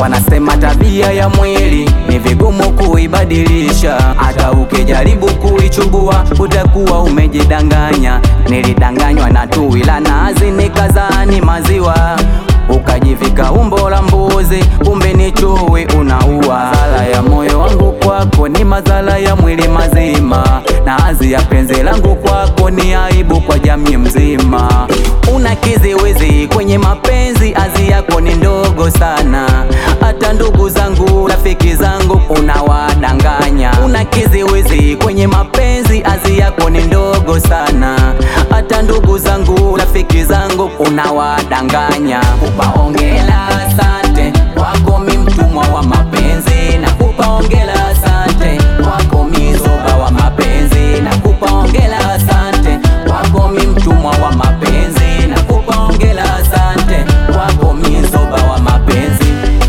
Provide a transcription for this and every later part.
Wanasema tabia ya mwili ni vigumu kuibadilisha, hata ukijaribu kuichubua utakuwa umejidanganya. Nilidanganywa na tui la nazi nikazani maziwa, ukajivika umbo la mbuzi, kumbe ni chui unaua. Madhara ya moyo wangu kwako ni madhara ya mwili mazima, na azi ya penzi langu kwako ni aibu kwa jamii mzima. Una kiziwizi kwenye mapenzi, azi yako ni ndogo sana, hata ndugu zangu rafiki zangu unawadanganya. Una kiziwizi kwenye mapenzi, azi yako ni ndogo sana, hata ndugu zangu rafiki zangu unawadanganya. Kupa ongela, asante kwako, mi mtumwa wa mapenzi, na kupa ongela, asante kwako, mi zoba wa mapenzi, na kupa ongela, asante kwako, mi mtumwa wa mapenzi, na kupa ongela, asante kwako, mi zoba wa mapenzi.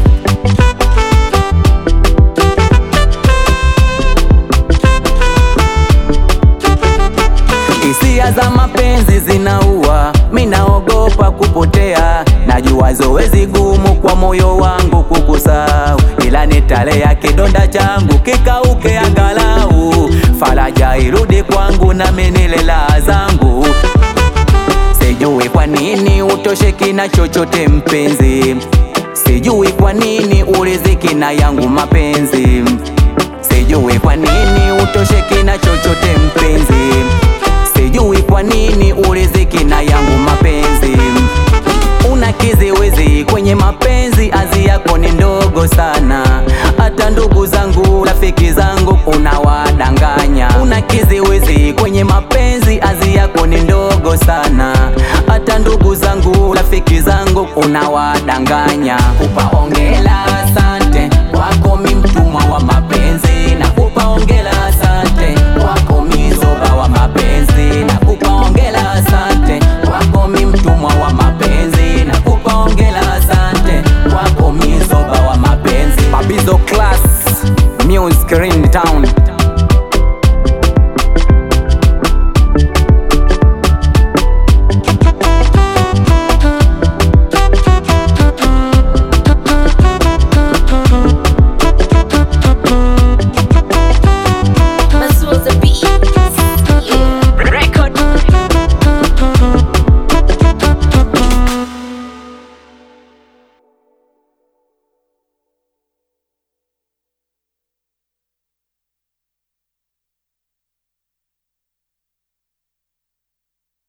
Hisia za mapenzi zinaua, mi naogopa kupotea. Najua zoezi gumu kwa moyo wangu kukusahau, ila nitalea kidonda changu kikauke angalau, faraja irudi kwangu nami nile raha zangu. Sijui kwa nini utosheki na chochote mpenzi, sijui kwa nini uriziki na yangu mapenzi, sijui kwa nini utosheki na chochote mpenzi, sijui kwa nini uriziki na yangu mapenzi. Una kiziwizi kwenye mapenzi, azi yako ni ndogo sana, hata ndugu zangu rafiki zangu unawadanganya. Una kiziwizi kwenye mapenzi, azi yako ni ndogo sana, hata ndugu zangu rafiki zangu unawadanganya. Kupa ongela,